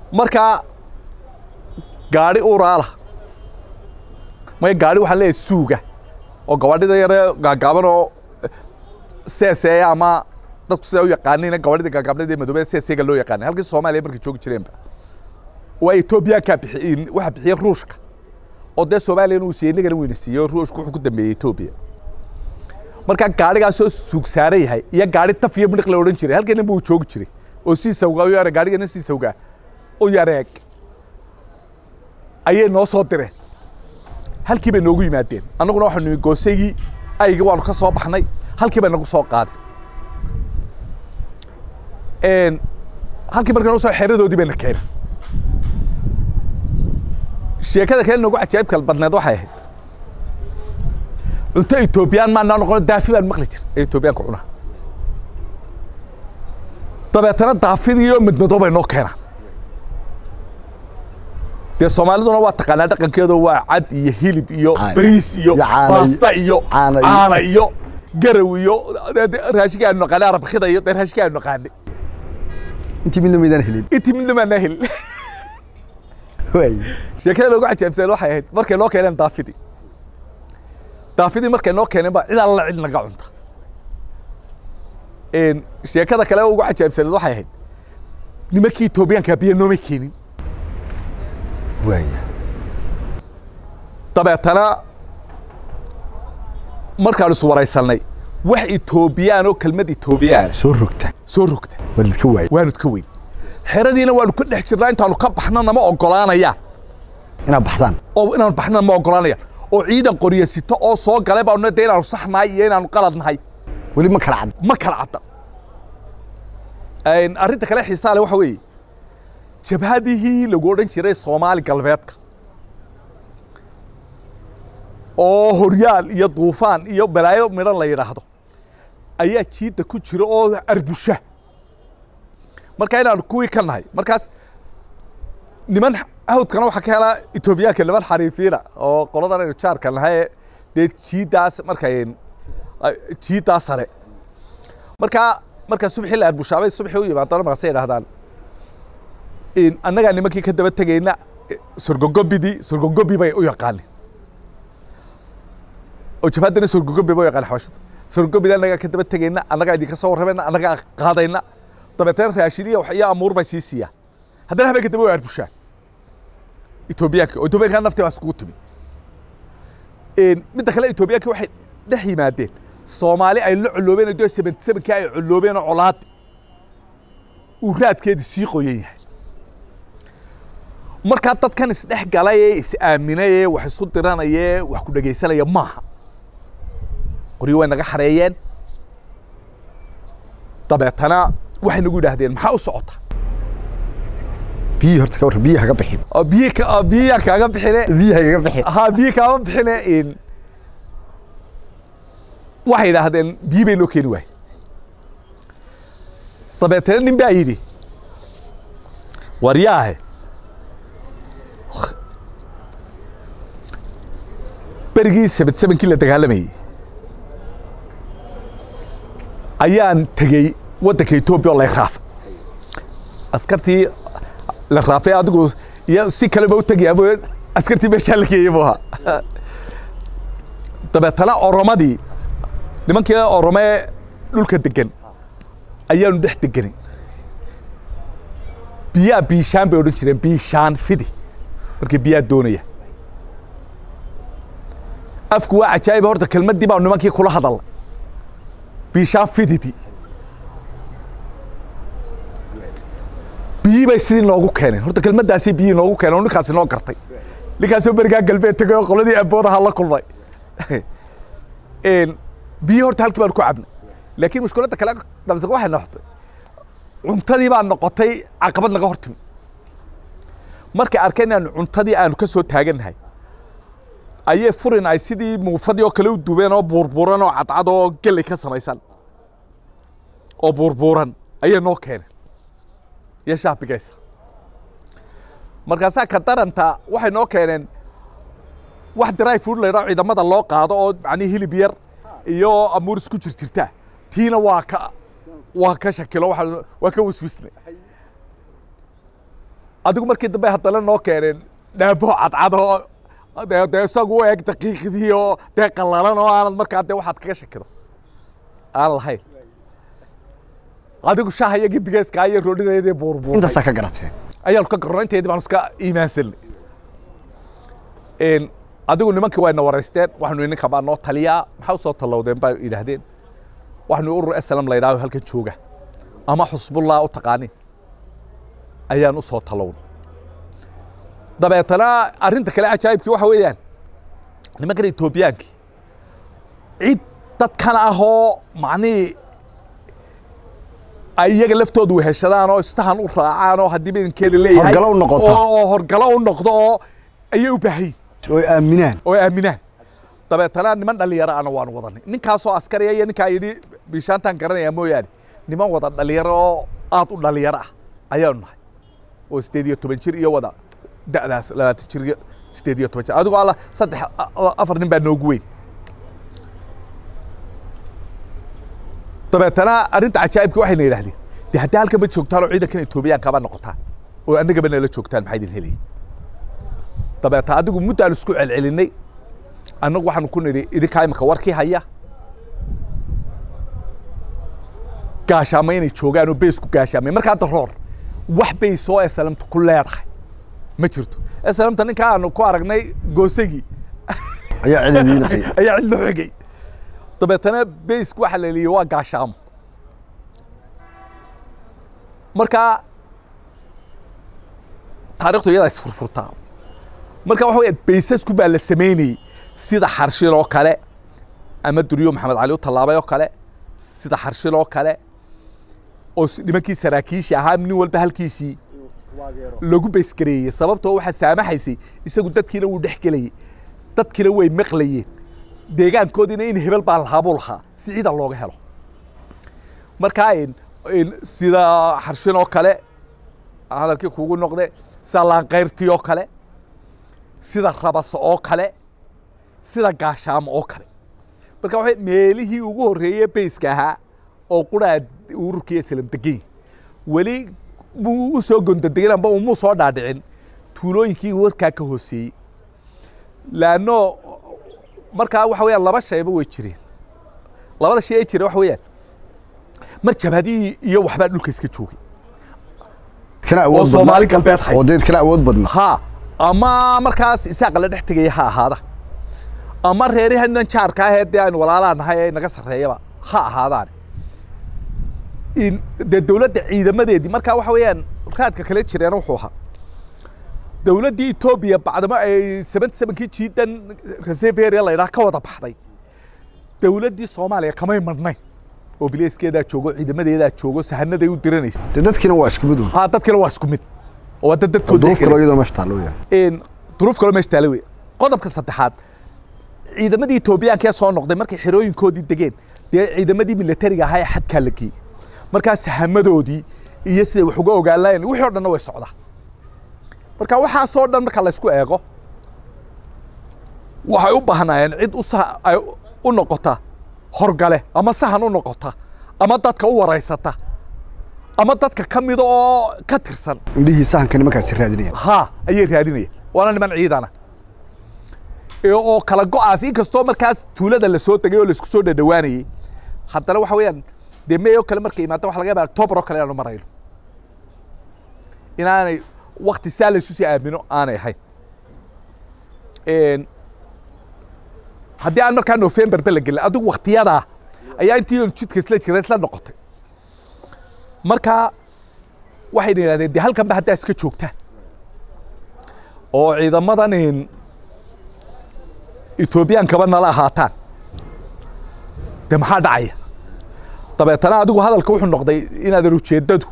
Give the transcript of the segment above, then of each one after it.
markaa gaadhi uraala maya gaadhi waxaan leeyahay suuga oo gabaadhida yare gaagaaban oo seeseeya ama dadku sidaa u yaqaanina gabaadhida gaagaabnada ee madoobee seeseega loo yaqaanay halkii soomaaliya markay joogi jireenba waa etoobiyaankaa bixiy waxa bixiya ruushka oo dee soomaaliyana uu siiyey innagana weyna siiyey oo ruushku wuxuu ku dambeeyey etoobiya markaa gaadhigaasoo suug saaran yahay iyo gaadhi taf iyo midhiq la odhan jiray halkeenna buu joogi jiray oo sii sawgaa u yare gaadhigana sii sawgaa u yareeg ayay noo soo direen halkii bay noogu yimaadeen annaguna waxaanu nimi goosaygii aygii waanu ka soo baxnay halkii bay nagu soo qaadeen halkii markay nagu soo xeradoodii bayna keenay sheekada kale noogu cajaa'ibka badneed waxay ahayd cunto etoobiyaan maanaa noqono daafi baan maqli jir ee etoobiyaanka cunaa dabeetana daafidii oo midmado bay noo keenaan dee soomaaliduna waa taqaanaa dhaqankeedu waa cad iyo hilib iyo Caano. bariis iyo Iyo caano iyo- baasta iyo caano iyo- caana iyo garaw iyo dee- dee raashinka aanu naqaanay arabkida iyo dee raashinka aanu naqaanay intii midna maydaan helin intii midna maanaa helin waay sheekada loogu cajaabsan waxay ahayd markay noo keeneen daafidii daafidii markay noo keeneen baa cid alla cid naga cunta Een, sheekada kale ugu cajaabsaneed waxay ahayd nimankii etoobiyaanka biyo noomay keenin waaya dabeetana markaanu is waraysanay wax etoobiyaan oo kelmad etoobiyaan soo rogta soo rogta waa lidka waaya waanu ka weyn xeradiina waanu ka dhex jirnaa intaanu ka baxna nama ogolaanayaan inaad baxdaan oo inaanu baxna ma ogolaanayaan oo ciidan qorya sito oo soo galay baanu de inaanu saxnahay iyo inaanu qalad nahay weli ma kala cad ma kala cadda Een, arrinta kale xiisaa leh waxa weeye jabhadihii lagu odhan jiray soomaali galbeedka oo horyaal iyo duufaan iyo balaayo midhan la yidhaahdo ayaa jiidda ku jira oo arbusha marka inaanu kuwii ka nahay markaas niman hawdkana waxaa ka helaa etoobiyaanka niman xariifiina oo qoladan aynu jaarka nahay dee jiiddaas markay jiiddaa sare markaa markaa subaxii la arbushaabay subaxii u yimaadana markaasay idhahdaan in annagaa nimankii ka daba tegayna eh, sorgogobidii sorgogobi bay u yaqaanin oo jabhaddana sorgogobi bay u yaqaan xabashada sorgogobida annagaa ka daba tegayna annagaa idinka soo warramayna annagaa qaadayna dabeetana raashin iyo wax iyo amuur bay sii siiyaan haddana habeenka dambe way arbushaan etoobiyaanka oo etoobiyaanka naftii baa iskugu timid Een, midda kale etoobiyaanka waxay dhex yimaadeen soomaali ay la coloobeen oo dee seventy sevenkii ay coloobeen oo colaad uu raadkeedii sii qoyan yahay markaa dadkan isdhex galay ee is aaminay ee wax isu diranaya ee wax ku dhegaysanaya maaha qoryo way naga xareeyeen dabeetana waxay nagu yidhaahdeen maxaa u socota biyihii horta ka warran biyihii haga bixin oo biyi ka- oo biyiyaa kaaga bixine biyihii hagaga bixin haa biyi kaama bixine in waxay yidhaahdeen biyi bay noo keeni waaye dabeetana nin baa yidhi waryaahe berigii seven sevenkii la dagaalamayey ayaan tegey waddanka etoobiya oo la raafay askartii la raafay adigu iyo si kaleba u tegaya mooye askartii meeshaa la geeyey buu ahaa dabeetana oromadii nimankii oromee dhulka degan ayaanu dhex deganay biyaa biishaan bay odhan jireen biishaan fidi markii biyaa doonaya afku waa cajaa'iba horta kelmaddii baanu nimankii kula hadalnay biishaan fididi biyii bay sidii noogu keeneen horta kelmaddaasii biyii noogu keeneen oo ninkaasi noo gartay ninkaasoo berigaa galbeed tegay oo qoladii aboodaha la kulmay Een, biyii horta halkii baanu ku cabnay laakiin mushkiladda kale dabtaq waxay noqotay cuntadii baa noqotay caqabad naga hortimi markay arkeen inaanu cuntadii aanu ka soo taagannahay ayay furin ay sidii muufadii oo kale u dubeen oo buurbuuran oo cadcad oo geley ka samaysan oo buurbuuran ayay noo keeneen iyo shaabigaysa markaasaa ka daranta waxay noo keeneen wax dry food la yidhaho ciidamada loo qaado oo macnihi hilib yar iyo amuur isku jirjirta tiina waa ka waa ka shakilo waa waa ka wiswisnay adigu markii dambe haddana noo keeneen dhaabo cadcad oo dee dee isagu u eg daqiiqdii oo dee qallalan oo aanad markaa dee waxaad kaga shakido aan lahayn adigu shaaha iyo gibigeeskaa iyo roodhideedii buurbuur intaasaa ka garatee ayaanu ka garno inteedii baanu iska iimaansanay adigu nimankii wayna waraysteen waxaanu ninka baa noo taliyaa maxaa usoo tallowdeen baa yidhaahdeen waxaanu urur eslam la yidhahdo halkan jooga ama xusbullah u taqaanin ayaan u soo tallownay dabeetana arrinta kale cajaa'ibkii waxa weeyaan nimankan etoobiyaankii cid dadkan ah oo macnihii ay iyaga laftoodu weheshadaan oo sahan u raacaan oo haddii badankeeda leeyahay Horgalo u noqoto. oo horgalo u noqdo oo ayay u baahan yihin oo aaminaan oo aaminaan dabeetana niman dhalinyaro ana waanu wadanay ninkaasoo askariya iyo ninkaa yidhi bishaantaan garanaya mooyaane niman wada dhalinyaro oo aad u dhalinyaro ah ayaanu nahay oo sideed iyo toban jir iyo wada da'daas labaatan jir iyo sideed iyo toban jir adigo alla saddex a- afar nin baa noogu weyn dabeetana arrinta cajaa'ibka waxayna yidhaahdeen de haddii halkan ma joogtaan oo ciidankan etoobiyaanka ba noqotaan oo annagaba nala joogtaan maxaa idin helaya dabeeta adigu muddaan isku celcelinay annagu waxaanu ku nidhi idinkaa imika warkii haya gaashaama inay joogaan oo beysku gaashaamay markaa daroor wax beys oo eslamta ku leedahay ma jirto eslamta ninkaa aanu ku aragnay goosagii ayaa ciidamiinay ayaa cid loo xigay dabeetana beysku waxa la leeyay waa gaashaamo marka taarikhdu iyadaa isfurfurtaa marka waxa weya beysasku baa la samaynayey sida xarshin oo kale ama duryo maxamed cali u tallaabay oo kale sida xarshin oo kale oo s- nimankii saraakiisha ahaa nin walba halkiisii lagu beysgareeyey sababtoo waxaa saamaxaysay isagu dadkiina wuu dhex gelayey dadkiina way maqlayeen deegaankoodiina in hebel baa lahaa buu lahaa si ciidan looga helo markaa in- in sida xarshin oo kale hadalkii kugu noqde sida laanqayrtii oo kale sida rabasa oo kale sida gaashaamo oo kale marka waxa meelihii ugu horreeyey beyska ahaa oo quraa ururkii islam degan yahay. weli muu u soo gondadegin amba umuu soo dhaadhicin tuulooyinkii warkaa ka hooseeyey laanno markaa waxa weeyaan laba shayba way jireen labada shay ee jira waxa weeyaan mar jabhadihii iyo waxbaa dhulka iska joogay kana oo awood soomaali badnaa galbeed hay oo deed kana awood badna ha ama markaas isaaqa la dhex tegaya ha ahaada ama reerihanan jaarka ahee dee aynu walaalaa nahay ee naga sarreeyaba ha ahaadaan in dee dowladda ciidamadeedii markaa waxa weeyaan raadka kale jireena wuxuu ahaa dowladdii etoobiya bacdamo ay seventy sevenkii jiidan reseveria la yidhaha ka wada baxday dowladdii soomaaliya kamay madhnayn oo bileyskeedaa joogo ciidamadeedaa joogo sahanaday u diranaysa dee dadkiina waa isku mid un ha dadkina waa isku mid oo waa dad dadkooda duruuf helay. kaloo iyadoo meesha taallo weeyaan een duruuf kaloo meesha taala wey qodobka saddexaad ciidamadii etoobiyaanka ee soo noqday markay xerooyinkoodii degeen dee ciidamadii militariga ahaa ee xadkaa la geeyey markaas hamadoodii iyo siday wax uga ogaan lahayn wixii o dhanna way socdaa marka waxaasoo dhan marka laysku eego waxay u baahnaayeen cid u sa ay u noqota horgale ama sahan u noqota ama dadka u waraysata ama dadka ka mida oo ka tirsan indhihii sahanka nimankaasi raadinaya ها ayay raadinaya waana niman ciidana ee oo kala go'aas inkastoo markaas tuulada la soo tegay oo la isku soo dhadhawaanayey haddana waxa weeyaan dee meeyoo kale markay imaado waxa laga yaabaa october oo kale inaanu marayno inaanay wakti saa laysu sii aamino aanay ahayn Een, haddii aan markaa november ba la gelin adigu waktiyadaa ayaa intii oon jidka isla jira isla noqotay marka waxayna yidhahdeen dee halkan ba haddaa iska joogtaan oo ciidamadan in etoobiyaankaba nala ahaataan dee maxaa dhacaya dabeetana adigu hadalka wuxuu noqday inaadan ujeeddadu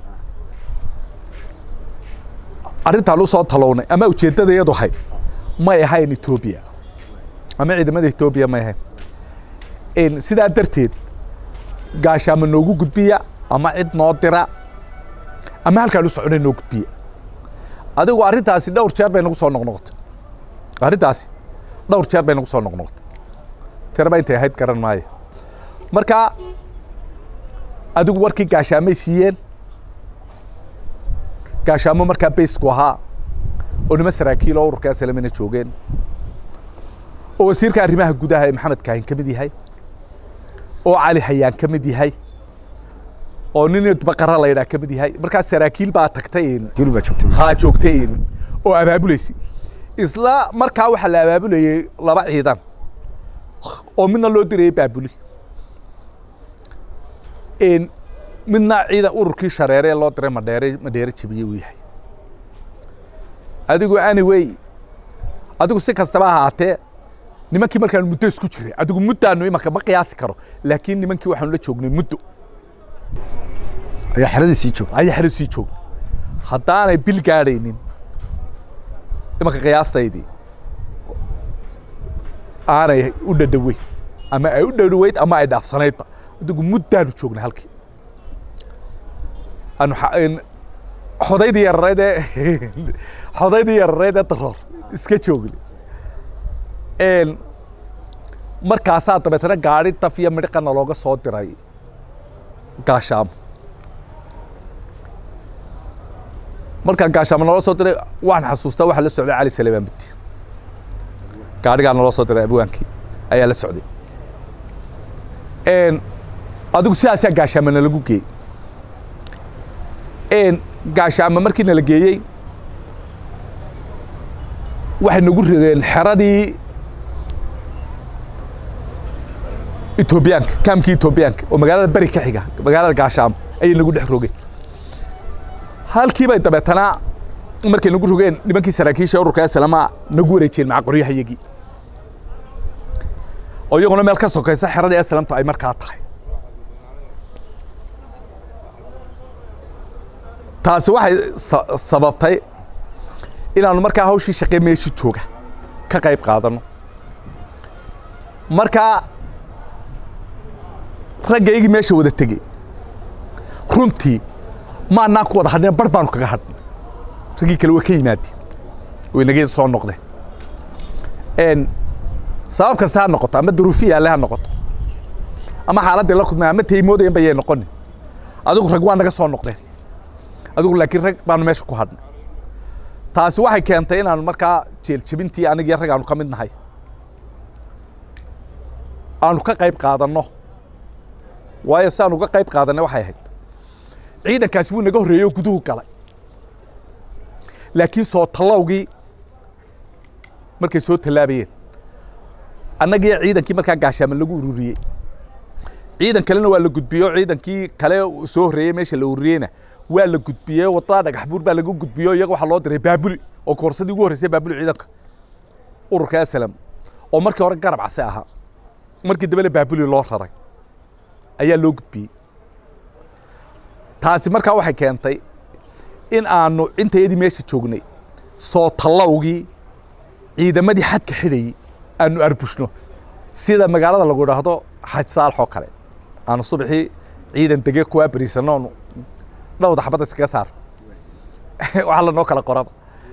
arrintaan usoo talownay ama ujeeddada iyadu ahayd may ahayn etoobiya ama ciidamada etoobiya may ahayn In sidaa darteed gaashaama noogu gudbiya ama cid noo dira ama halkaan u soconay noo gudbiya adigu arrintaasi dhowr jeer bay nagu soo noqnoqotay arrintaasi dhowr jeer bay nagu soo noqnoqotay tiraba intay ahayd garan maayo marka adigu warkii gaashaamay siiyeen gaashaamo markaa baysku ahaa oo nima saraakiil oo ururka aslamina joogeen oo wasiirka arrimaha gudaha ee maxamed kaahin ka mid yahay oo cali hayaan ka mid yahay oo nin baqara la yidhaha ka mid yahay markaa saraakiil baa tagtay geli baa joogtay haa joogtay oo abaabulaysa isla markaa waxaa la abaabulayay laba ciidan oo midna loo dirayay baabuli midna ciidan ururkii shareere ee loo diray madheere madheere jebiyey uu yahay adigu anyway adigu si kastaba ahaatee nimankii markaan muddo isku jiray adigu muddaanu imanka ma qiyaasi karo laakiin nimankii waxaanu la joognay muddo ayaa xeradii sii joogtay ayaa xero sii joogna haddaanay bil gaadhaynin imanka qiyaastaydii aanay u dhadhaweyn ama ay u dhadhaweyd ama ay dhaafsanaydba adigu muddaanu joognay halkii aanu xodaydii yarareed ee xodaydii yarareed ee daroor iska joogni markaasaa dabeetana gaari daf iyo midhiqana looga soo diray gaashaamo markaan gaashaamo naloo soo diray waan xasuustaa waxaa la socday cali saleebaan bidi gaadhigaa naloo soo diray abwaankii ayaa la socday adigu sidaasaa gaashaamo nalagu geeyey gaashaamo markii nala geeyey waxay nagu rigeen xeradii etoobiyaanka kaamkii etoobiyaanka oo magaalada beri ka xiga magaalada gaashaamo ayay nagu dhex rogeen halkii bay dabeetana markay nagu rogeen nimankii saraakiisha ururka aslama nagu wareejiyeen maca qoryahayagii oo iyaguna meel ka sokaysa xeradii aslamtu ay markaa tahay taasi waxay sababtay inaanu markaa hawshii shaqee meeshii jooga ka qayb qaadano markaa raggaygii meesha wada tegey runtii maanaan ku wada hadhina bar baanu kaga hadhnay raggii kale waa ka yimaadeen oo inagii soo noqdeen sabab kasta ha noqoto ama duruufiya alle ha noqoto ama xaaladdii la kudmay ama taymoodayan bayay noqonin adigu rag waa naga soo noqdeen adigu laakiin rag baanu meesha ku hadhnay taasi waxay keentay inaanu markaa jeeljebintii anigii rag aanu ka mid nahay aanu ka qayb qaadanno waayo si aanu uga qayb qaadanay waxay ahayd ciidankaasi wuu naga horreeyey oo guduhu galay laakiin soo tallowgii markay soo tallaabayeen annagii ciidankii markaa gaashaama lagu ururiyey ciidan kalena waa la gudbiyey oo ciidankii kale soo horreeyey meesha la ururiyeyna waa la gudbiyey wadada dhagax buur baa lagu gudbiyey iyaga waxaa loo diray baabuli oo koorsadii ugu horreysay baabuli ciidanka ururka aslam oo markii hore garab case ahaa markii dambena baabuli loo raray ayaa loo gudbiyey taasi markaa waxay keentay in aanu intayadii meesha joognay soo tallowgii ciidamadii xadka xidhayey aanu arbushno sida magaalada lagu idhaahdo xaj saalax oo kale aanu subaxii ciidan dege kuwaa beriisano oonu dhowda xabadda iskaga saaro waxaa lanoo kala qoraba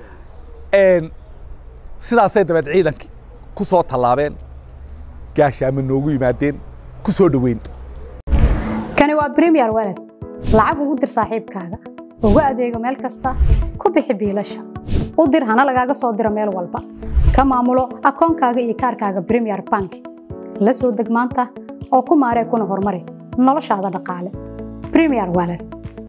sidaasay dabeed ciidankii ku soo tallaabeen gaashaama noogu yimaadeen ku soo dhoweyn kani waa bremiyer walad lacag ugu dir saaxiibkaaga ugu adeego meel kasta ku bixi biilasha u dir hana lagaaga soo diro meel walba ka maamulo akoonkaaga iyo kaarkaaga bremiyer bank la soo deg maanta oo ku maaree kuna horumari noloshaada dhaqaale bremiyer walad